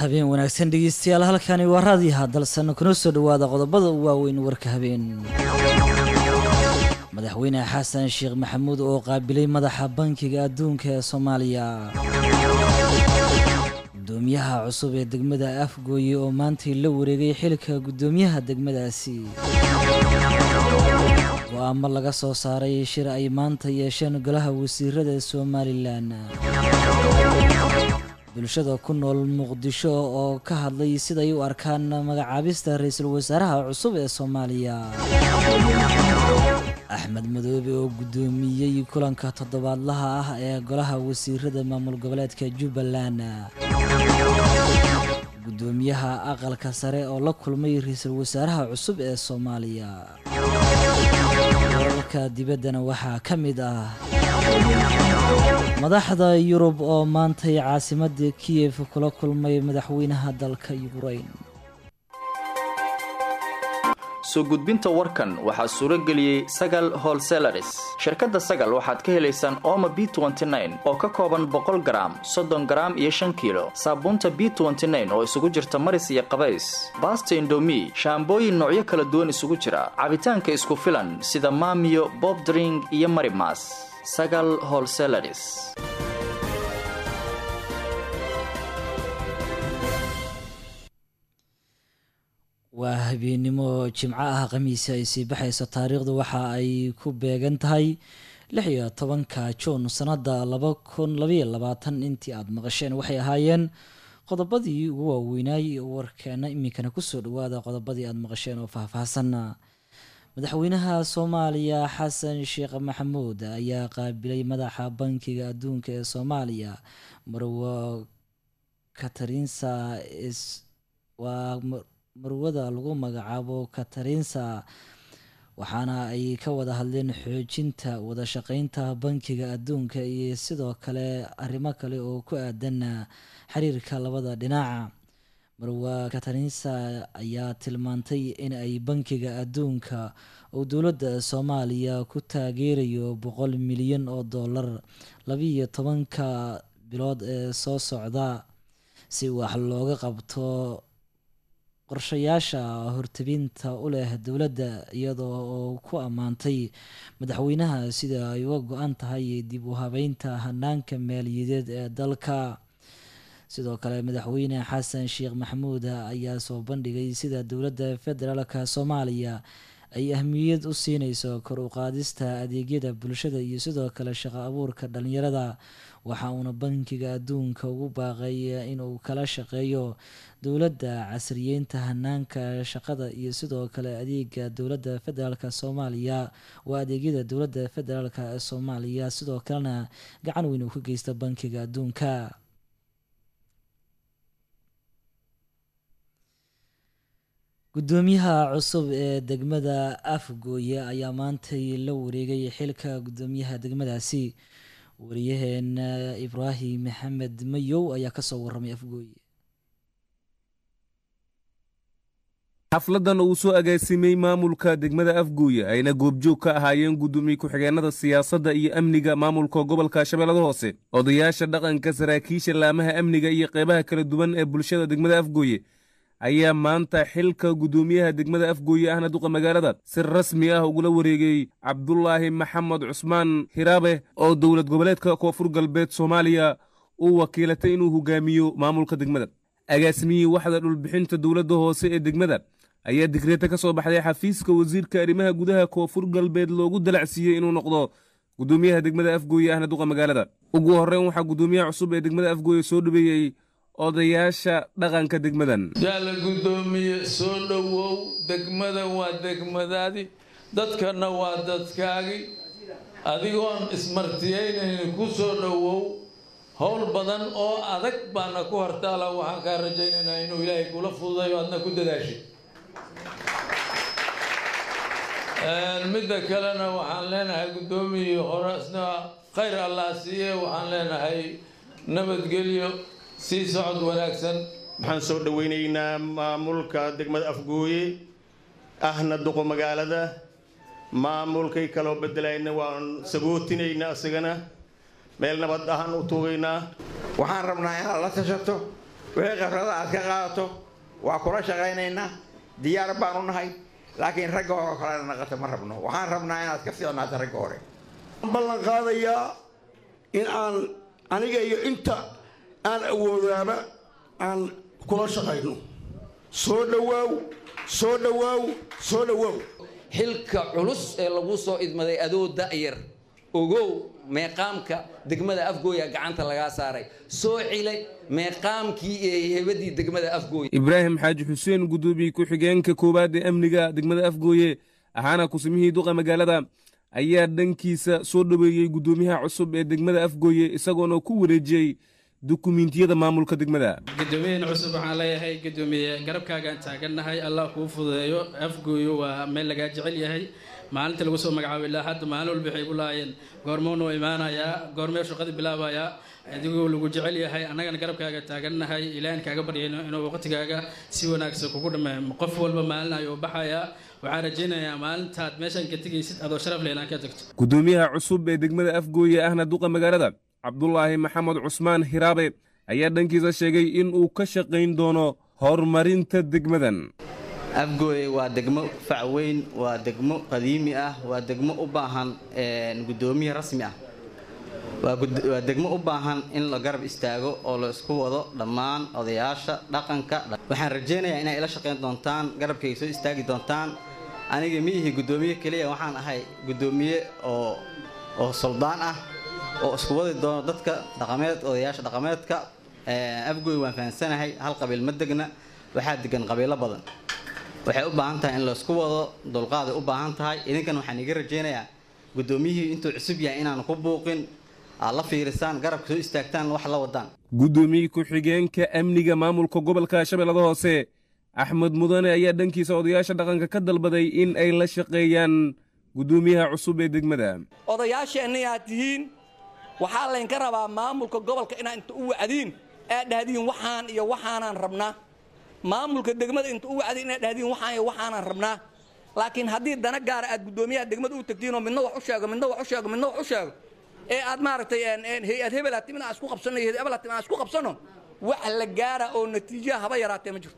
habeen wanaagsan dhegeystayaal halkani waa raadiyaha dalsan kuna soo dhowaada qodobada u waaweyn warka habeen madaxweyne xasan sheekh maxamuud oo qaabilay madaxa bankiga adduunka ee soomaaliya gudoomiyaha cusub ee degmada afgooye oo maantay la wareegay xilka gudoomiyaha degmadaasi go-aamo laga soo saaray shir ay maanta yeesheen golaha wasiirada somalilan bulshada ku nool muqdisho oo ka hadlay siday u arkaan magacaabista ra-iisul wasaaraha cusub ee soomaaliya axmed madoobe oo guddoomiyey kulanka toddobaadlaha ah ee golaha wasiirada maamul goboleedka jubbaland guddoomiyaha aqalka sare oo la kulmay ra-iisul wasaaraha cusub ee soomaaliya wararka dibaddana waxaa ka mid ah madaxda yurub oo maantay caasimadda kiyef kula kulmay madaxweynaha dalka yukrain soo gudbinta warkan waxaa suuro geliyey sagal holselaris shirkadda sagal waxaad ka helaysaan ooma b oo ka kooban boqol garaam soddon garaam iyo shan kiilo saabuunta b oo isugu jirta maris iyo qabays baasta indomi shaambooyin noocyo kala duwan isugu jira cabitaanka isku filan sida maamiyo bobdring iyo marimas sagal holselaris waa habeennimo jimco ah khamiisi ay sii baxayso taariikhdu waxa ay ku beegan tahay lix iyo tobanka juun sannadda laba kun labaiyo labaatan intii aada maqasheen waxay ahaayeen qodobadii ugu waaweynaay warkeena iminkana kusoo dhawaada qodobadii aada maqasheen oo faahfaahsan madaxweynaha soomaaliya xasan sheekh maxamuud ayaa qaabilay madaxa bankiga adduunka ee soomaaliya marwo katarinsa waa marwada lagu magacaabo katarinsa waxaana ay ka wada hadleen xoojinta wada shaqeynta bankiga adduunka iyo sidoo kale arrimo kale oo ku aadan xiriirka labada dhinaca marwa katarinsa ayaa tilmaantay in ay bankiga adduunka uu dowladda soomaaliya ku taageerayo boqol milyan oo dollar labiiyo tobanka bilood ee soo socda si wax looga qabto qorshayaasha hortabinta u leh dowladda iyadoo oo ku ammaantay madaxweynaha sida ay uga go-an tahay dib u habeynta hanaanka maaliyadeed ee dalka sidoo kale madaxweyne xasan sheekh maxamuud ayaa soo bandhigay sida dowladda federaalka soomaaliya ay ahmiyad u siineyso kor u qaadista adeegyada bulshada iyo sidoo kale shaqo abuurka dhalinyarada waxa uuna bankiga adduunka ugu baaqay inuu kala shaqeeyo dowladda casriyeynta hanaanka shaqada iyo sidoo kale adeega dowladda federaalk soomaaliya waa adeegyada dowladda federaalk soomaaliya sidoo kalena gacan weyn uu ka geysta bankiga adduunka gudoomiyaha cusub ee degmada afgooye ayaa maantay la wareegay xilka gudoomiyaha degmadaasi wariyaheena ibraahim maxamed mayow ayaa kasoo waramay afgooye xafladan uu soo agaasimay maamulka degmada afguuye ayna goobjoog ka ahaayeen gudoomiye ku-xigeenada siyaasadda iyo amniga maamulka gobolka shabeellada hoose odayaasha dhaqanka saraakiisha laamaha amniga iyo qeybaha kala duwan ee bulshada degmada afgooye ayaa maanta xilka gudoomiyaha degmada afgooye ahna duqa magaalada si rasmi ah ugula wareegay cabdulaahi maxamed cusmaan hiraabe oo dowlad goboleedka koonfur galbeed soomaaliya uu wakiilatay inuu hogaamiyo maamulka degmada agaasimiyii waxda dhulbixinta dowladda hoose ee degmada ayaa digreeta ka soo baxday xafiiska wasiirka arrimaha gudaha koonfur galbeed loogu dalacsiiyey inuu noqdo gudoomiyaha degmada afgooye ahna duqa magaalada ugu horreyn waxaa gudoomiyaha cusub ee degmada afgooye soo dhaweeyey odayaasha dhaqanka degmadan yaala guddoomiye soo dhowow degmadan waa degmadaadi dadkana waa dadkaagi adigoon ismartiyeynaynin ku soo dhowow howl badan oo adag baana ku hortaala waxaan kaa rajaynaynaa inuu ilaahay kula fududayo adna ku dadaashay midda kalena waxaan leenahay guddoomiyii hore isna khayr allah siiye waxaan leenahay nabadgelyo sii socod wanaagsan waxaan soo dhoweynaynaa maamulka degmada afgooye ahna duqo magaalada maamulkay kaloo bedelayna waan sagootinaynaa isagana meel nabad ahaan u tuugaynaa waxaan rabnaa inaad la tashato wixii khibrada aad ka qaadato waa kula shaqaynaynaa diyaar baanu nahay laakiin ragga hore oo kalena naqata ma rabno waxaan rabnaa inaad ka fiicnaato ragga hore ballan qaadayaa in aan aniga iyo inta aan awoodaaba aan kula shaqayno soo dhawaaw soo dhawaaw soo dhawaaw xilka culus ee lagu soo idmaday adoo da'yar ogow meeqaamka degmada afgooya gacanta lagaa saaray soo cilay meeqaamkii ee hebadii degmada afgooya ibraahim xaaji xuseen guddoomiye ku-xigeenka koowaad ee amniga degmada afgooye ahaana kusimihii duqa magaalada ayaa dhankiisa soo dhoweeyey guddoomiyaha cusub ee degmada afgooye isagoona ku wareejiyey dukumiintiyada maamulka degmada guddoomiyahan cusub waxaan leeyahay guddoomiye garabkaagaan taagannahay allah kuu fududeeyo afgooyo waa meel lagaa jecel yahay maalinta lagu soo magacaabo ilaa hadda maalin walba waxay ku lahaayeen goormuu noo imaanayaa goormee shaqadii bilaabayaa adigoo lagu jecel yahay annagana garabkaaga taagannahay ilaahin kaaga baryayno inuu waqtigaaga si wanaagsan kugu dhammeeyo qof walba maalin ayuu baxayaa waxaan rajaynayaa maalintaad meeshaan ka tegaysid adoo sharaf leh inaan ka tagto guddoomiyaha cusub ee degmada afgooye ahna duqa magaalada cabdulaahi maxamed cusmaan hiraabe ayaa dhankiisa sheegay in uu ka shaqayn doono horumarinta degmadan afgooye waa degmo fac weyn waa degmo qadiimi ah waa degmo u baahan guddoomiye rasmi ah waa degmo u baahan in la garab istaago oo la isku wado dhammaan odayaasha dhaqanka waxaan rajaynayaa inay ila shaqayn doontaan garabkay soo istaagi doontaan aniga miihi guddoomiye keliya waxaan ahay guddoomiye oo oo soldaan ah oo isku wadi doono dadka dhaqameed odayaasha dhaqameedka afgooy waan fahansanahay hal qabiil ma degna waxaa degan qabiilo badan waxay u baahan tahay in laysku wado dulqaaday u baahan tahay idinkan waxaan iga rajaynayaa guddoomiyihii intuu cusub yahay inaan ku buuqin aad la fiirisaan garabka soo istaagtaan wax la wadaan guddoomiye ku-xigeenka amniga maamulka gobolka shabeellada hoose axmed mudane ayaa dhankiisa odayaasha dhaqanka ka dalbaday in ay la shaqeeyaan guddoomiyaha cusub ee degmada odayaasheenna aad tihiin waxaa laynka rabaa maamulka gobolka inaad inta u wacdiin aad dhahdiin waxaan iyo waxaanaan rabnaa maamulka degmada inta u wacdiin inaad dhahdiin waxaan iyo waxaanaan rabnaa laakiin haddii dana gaara aad guddoomiyaha degmada u tagtiinoo midna wax u sheego midna wax u sheego midna wax u sheego ee aad maaragtay hay-ad hebel aad timin aan isku qabsanno iyo hebel aad timin aan isku qabsanno wax la gaara oo natiijaha haba yaraatee ma jirto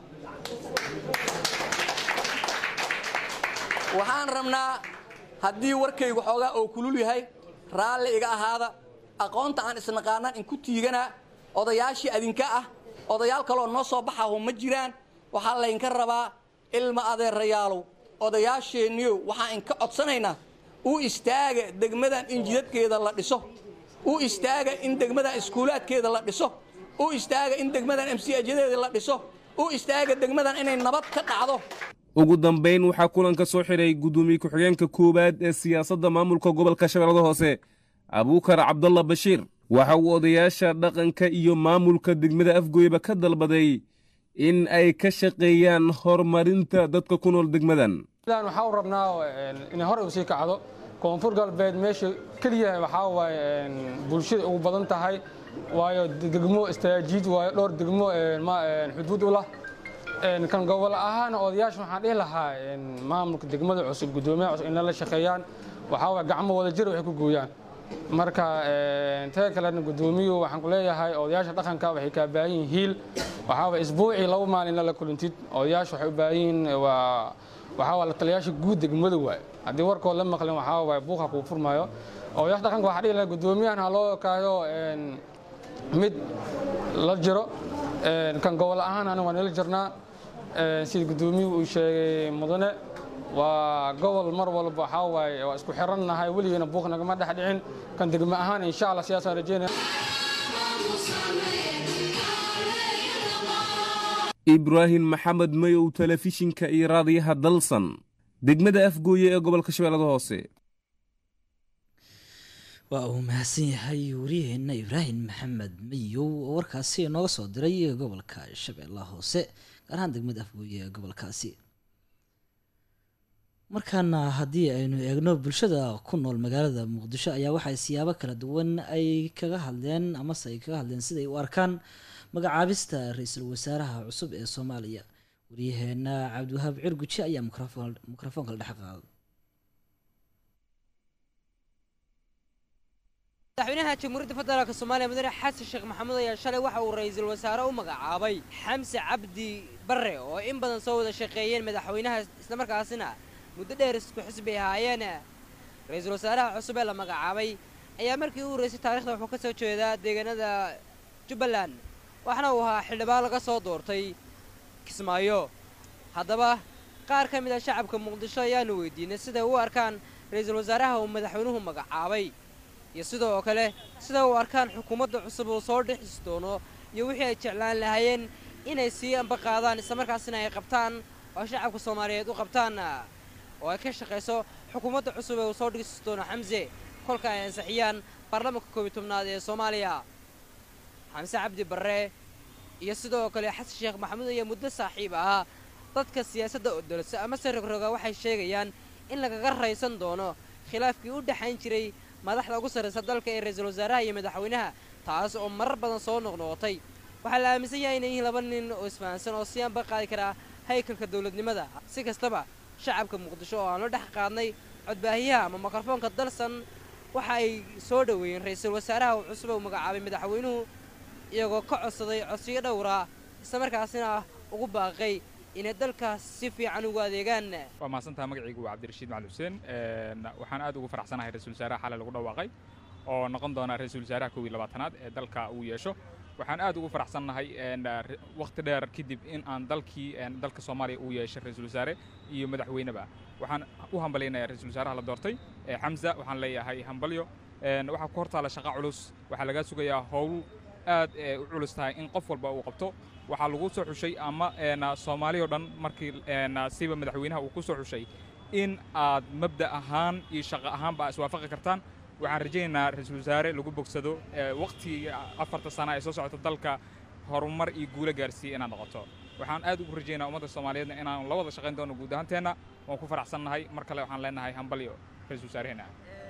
waxaan rabnaa haddii warkaygu xoogaa oo kulul yahay raalli iga ahaada aqoonta aan isnaqaanaan inku tiiganaa odayaashii adinka ah odayaal kaloo noo soo baxaho ma jiraan waxaa laynka rabaa ilma adeerayaalow odayaasheenniyow waxaan inka codsanaynaa u istaaga degmadan in jidadkeeda la dhiso u istaaga in degmadan iskuulaadkeeda la dhiso u istaaga in degmadan mcjadeeda la dhiso u istaaga degmadan inay nabad ka dhacdo ugu dambayn waxaa kulanka soo xidhay guddoomiye ku-xigeenka koowaad ee siyaasadda maamulka gobolka shabeellada hoose abuukar cabdalla bashiir waxa uu odayaasha dhaqanka iyo maamulka degmada afgooyeba ka dalbaday in ay ka shaqeeyaan horumarinta dadka ku nool degmadan waxaa u rabnaa inay hore usii kacdo koonfur galbeed meesha keliya waxaa waaye bulshada ugu badan tahay waayo degmo istaajiid waayo dhowr degmo xuduud u lah kan gobol ahaan odayaasha waxaan dhihi lahaa maamulka degmada cusub guddoomiyaha cusub inay la shaqeeyaan waxaa waye gacmo wada jir waxay ku gooyaan marka taga kalena guddoomiyuhu waxaan ku leeyahay odayaasha dhaqanka waxay kaa baahan yihiin hiil waxaa waye isbuucii laba maalin la kulantid odayaasha waxay u baahan yihiin waa waxaa waa la taliyaasha guud degmada waaye haddii warkood la maqlin waxaa waaye buuqa kuu furmaayo odayaasha dhaqanka waxaa dhihi lahaa guddoomiyahan ha loo kaayo mid la jiro kan gobol ahaan aniga waan ila jirnaa sida guddoomiyuhu uu sheegay mudane waa gobol mar walba waxaa waaye waa isku xirannahay weligeena buuq nagama dhex dhicin kan degmo ahaan insha allah sidaasaan rajeynaya ibraahim maxamed mayow telefishinka iyo raadiyaha dalsan degmada afgooye ee gobolka shabeellada hoose waa uu mahadsan yahay wariyaheenna ibraahim maxamed mayow oo warkaasi nooga soo diray gobolka shabeellaha hoose gaar ahaan degmada afgooye ee gobolkaasi markaana haddii aynu eegno bulshada ku nool magaalada muqdisho ayaa waxay siyaabo kala duwan ay kaga hadleen amase ay kaga hadleen siday u arkaan magacaabista ra-iisul wasaaraha cusub ee soomaaliya waryaheena cabdiwahaab cirguji ayaa mikrofoonka la dhex qaaday madaxweynaha jamhuuriyadda federaalk soomaaliya mudane xasan sheekh maxamuud ayaa shalay waxa uu ra-iisul wasaare u magacaabay xamse cabdi barre oo in badan soo wada shaqeeyeen madaxweynaha islamarkaasina muddo dheer isku xisbi ahaayeen ra-iisul wasaaraha cusub ee la magacaabay ayaa markii u horeysay taarikhda wuxuu ka soo jeedaa deegaanada jubbaland waxaana uu ahaa xildhibaan laga soo doortay kismaayo haddaba qaar ka mid ah shacabka muqdisho ayaanu weydiinay siday u arkaan ra-iisul wasaaraha uu madaxweynuhu magacaabay iyo sidoo kale sida u arkaan xukuumadda cusub uu soo dhexis doono iyo wixii ay jeclaan lahaayeen inay sii amba qaadaan islamarkaasina ay qabtaan oo shacabka soomaaliyeed u qabtaan oo ay ka shaqayso xukuumadda cusub ee uu soo dhigsi doono xamse kolka ay ansixiyaan baarlamaanka koob iyo tobnaad ee soomaaliya xamse cabdi barre iyo sidoo kale xasan sheekh maxamuud ayaa muddo saaxiib ahaa dadka siyaasadda odolsa amase rogroga waxay sheegayaan in lagaga raysan doono khilaafkii u dhexayn jiray madaxda ugu sarraysa dalka ee ra-iisul wasaaraha iyo madaxweynaha taas oo marar badan soo noqnoqotay waxaa la aaminsan yahay inay yihiin laba nin oo isfahansan oo si anba qaadi karaa haykalka dowladnimada si kastaba shacabka muqdisho oo aan la dhex qaadnay codbaahiyaha ama mikrofoonka dalsan waxa ay soo dhoweeyeen ra-iisul wasaaraha uu cusub uu magacaabay madaxweynuhu iyagoo ka codsaday codsiyo dhowra islamarkaasina ugu baaqay inay dalkaas si fiican ugu adeegaan waa mahadsantaha magacaygu waa cabdirashiid macali xuseen waxaan aad ugu faraxsanahay ra-isul wasaaraha xalay lagu dhawaaqay oo noqon doona ra-isul wasaaraha kow iyo labaatanaad ee dalka uu yeesho waxaan aad ugu faraxsannahay wakhti dheer kadib in aan dalkii dalka soomaaliya uu yeeshay ra-isul wasaare iyo madaxweyneba waxaan u hambalyaynayaa ra-isul wasaaraha la doortay xamza waxaan leeyahay hambalyo waxaa ku hortaala shaqa culus waxaa lagaa sugayaa howl aad u culus tahay in qof walba uu qabto waxaa lagu soo xushay ama soomaali o dhan markii siba madaxweynaha uu ku soo xushay in aad mabda ahaan iyo shaqo ahaanba iswaafaqi kartaan waxaan rajaynaynaa ra-iisul wasaare lagu bogsado wakhtiga afarta sana ee soo socota dalka horumar iyo guulo gaarsiiya inaad noqoto waxaan aad ugu rajaynaa ummadda soomaaliyeedna inaan la wada shaqayn doono guud ahaanteenna waan ku faraxsannahay mar kale waxaan leenahay hambalyo ra-iisul wasaareheenna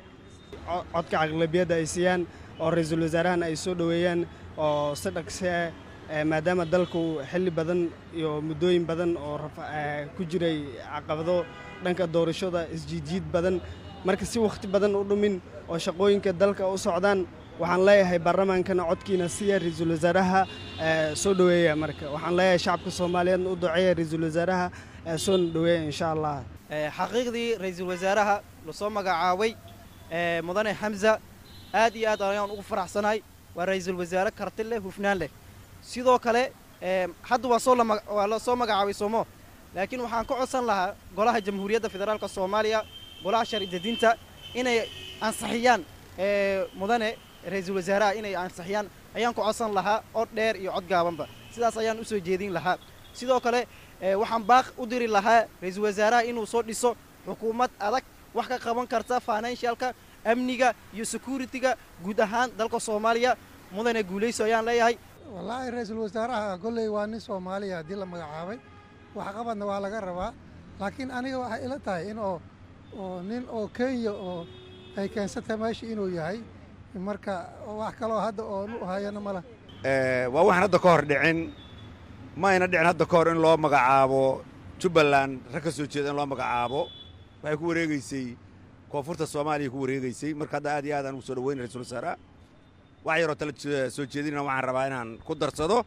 codka caqlabiyadda ay siiyaan oo ra-iisul wasaarahan ay soo dhoweeyaan oo si dhaqse maadaama dalku xilli badan iyo muddooyin badan oo ku jiray caqabado dhanka doorashada isjiidjiid badan marka si wakhti badan u dhumin oo shaqooyinka dalka u socdaan waxaan leeyahay baarlamaankana codkiina siya ra-iisul wasaaraha soo dhoweeya marka waxaan leeyahay shacabka soomaaliyeedna u duceeya ra-iisul wasaaraha soona dhoweeya insha allah xaqiiqdii ra-iisul wasaaraha lasoo magacaabay mudane xamza aad iyo aad ayaan ugu faraxsanahay waa ra-iisul wasaare karti leh hufnaan leh sidoo kale hadda waa soo waa la soo magacaabay soomo laakiin waxaan ka codsan lahaa golaha jamhuuriyadda federaalka soomaaliya golaha sharci-dejinta inay ansixiyaan mudane ra-iisul wasaaraha inay ansixiyaan ayaan ku codsan lahaa cod dheer iyo cod gaabanba sidaas ayaan usoo jeedin lahaa sidoo kale waxaan baaq u diri lahaa ra-iisul wasaaraha inuu soo dhiso xukuumad adag wax ka qaban karta financialka amniga iyo security-ga guud ahaan dalka soomaaliya mudane guulayso ayaan leeyahay wallaahi ra-iisul wasaaraha kolley waa nin soomaaliya haddii la magacaabay waxqabadna waa laga rabaa laakiin aniga waxay ila tahay in oo oo nin oo kenya oo ay keensatay meesha inuu yahay marka wax kaloo hadda oo nu hayana mala waa waxaan hadda ka hor dhicin ma ayna dhicin hadda ka hor in loo magacaabo jubbaland rag ka soo jeeda in loo magacaabo waxay ku wareegeysay koonfurta soomaaliya ku wareegeysay marka hadda aad iyo aad aan ugu soo dhaweyn ra-isul wasaaraha wax yaroo tala soo jeedinana waxaan rabaa inaan ku darsado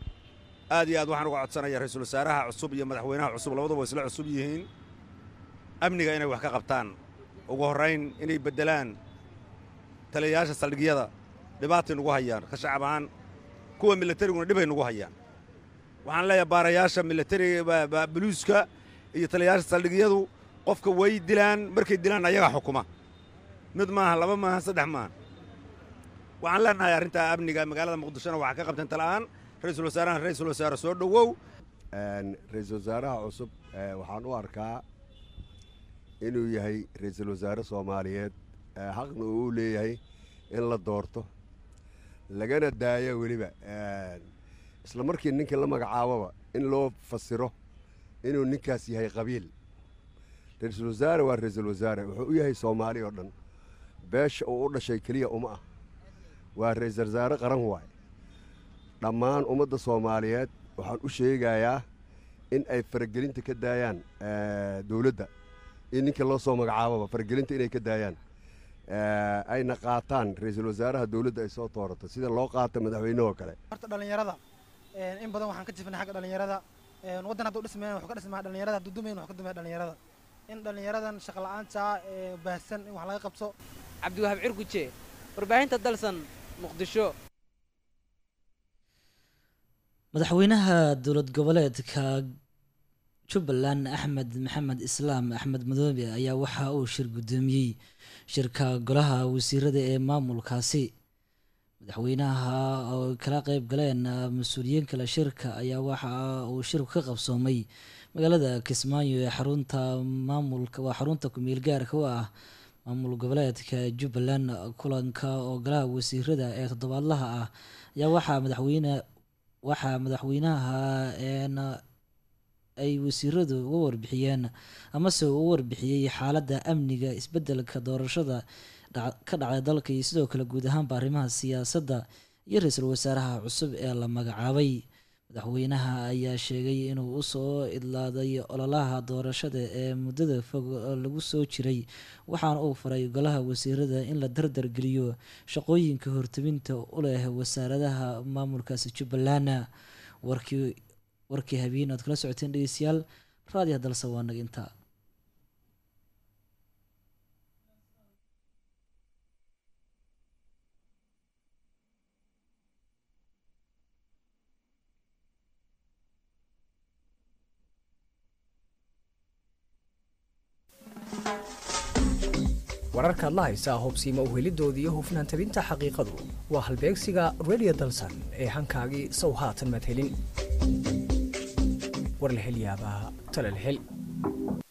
aad iyo aad waxaan uga codsanaya ra-iisul wasaaraha cusub iyo madaxweynaha cusub labaduba isla cusub yihiin amniga inay wax ka qabtaan ugu horrayn inay beddelaan taliyayaasha saldhigyada dhibaatay nugu hayaan ka shacab ahaan kuwa milatariguna dhibay nugu hayaan waxaan leeyahay baarayaasha milatariga buluuska iyo taliyayaasha saldhigyadu qofka way dilaan markay dilaan ayagaa xukuma mid maaha laba maaha saddex maaha waxaan leenahay arrintaa amniga magaalada muqdishona waxaa ka qabteen tala'aan ra-iisul wasaarahan ra-iisul wasaare soo dhowow ra-iisul wasaaraha cusub waxaan u arkaa inuu yahay ra-iisul wasaare soomaaliyeed xaqna uu u leeyahay in la doorto lagana daayo weliba isla markii ninkii la magacaaboba in loo fasiro inuu ninkaas yahay qabiil ra-iisul wasaare waa ra-iisul wasaare wuxuu u yahay soomaali oo dhan beesha uu u dhashay keliya uma ah waa ra-iisul wasaare qaran waay dhammaan ummadda soomaaliyeed waxaan u sheegayaa in ay faragelinta ka daayaan dowladda in ninka loo soo magacaaboba faragelinta inay ka daayaan ayna qaataan ra-iisul wasaaraha dowladda ay soo toorato sida loo qaato madaxweynehoo kale horta dhallinyarada in badan waxaan ka jifnay xagga dhallinyarada waddan hadduu dhismayn wuxuu ka dhismaa dhallinyarada hadduu dumayn wuxuu ka dumaya dhallinyarada in dhallinyaradan shaqa la'aanta ee baahsan in wax laga qabto cabdiwahaab cirguje warbaahinta dalsan muqdisho madaxweynaha dowlad goboleedka jubbaland axmed maxamed islaam axmed madoobe ayaa waxa uu shir guddoomiyey shirka golaha wasiirada ee maamulkaasi madaxweynaha oo kala qeyb galeen mas-uuliyiin kale shirka ayaa waxa uu shirku ka qabsoomay magaalada kismaayo ee xarunta maamulka waa xarunta ku-meel gaarka u ah maamul goboleedka jubbaland kulanka oo golaha wasiirada ee toddobaadlaha ah ayaa waxaa madaxweyne waxaa madaxweynaha ay wasiiradu uga warbixiyeen amase uu u warbixiyey xaaladda amniga isbeddelka doorashada ka dhacday dalka iyo sidoo kale guud ahaanba arrimaha siyaasadda iyo ra-iisul wasaaraha cusub ee la magacaabay madaxweynaha ayaa sheegay inuu usoo idlaaday ololaha doorashada ee muddada fog lagu soo jiray waxaana uu faray golaha wasiirada in la dardargeliyo shaqooyinka hortebinta u leh wasaaradaha maamulkaasi jubbaland warkii warkii habeen aad kala socoteen dhegeystayaal raadiyaha dalse waa naga intaa wararkaad la haysaa hubsiima uhelidooda iyo hufnaan tabinta xaqiiqadu waa halbeegsiga redio dalsan ee hankaagii sow haatan madhelin war la hel yaabaa tale la hel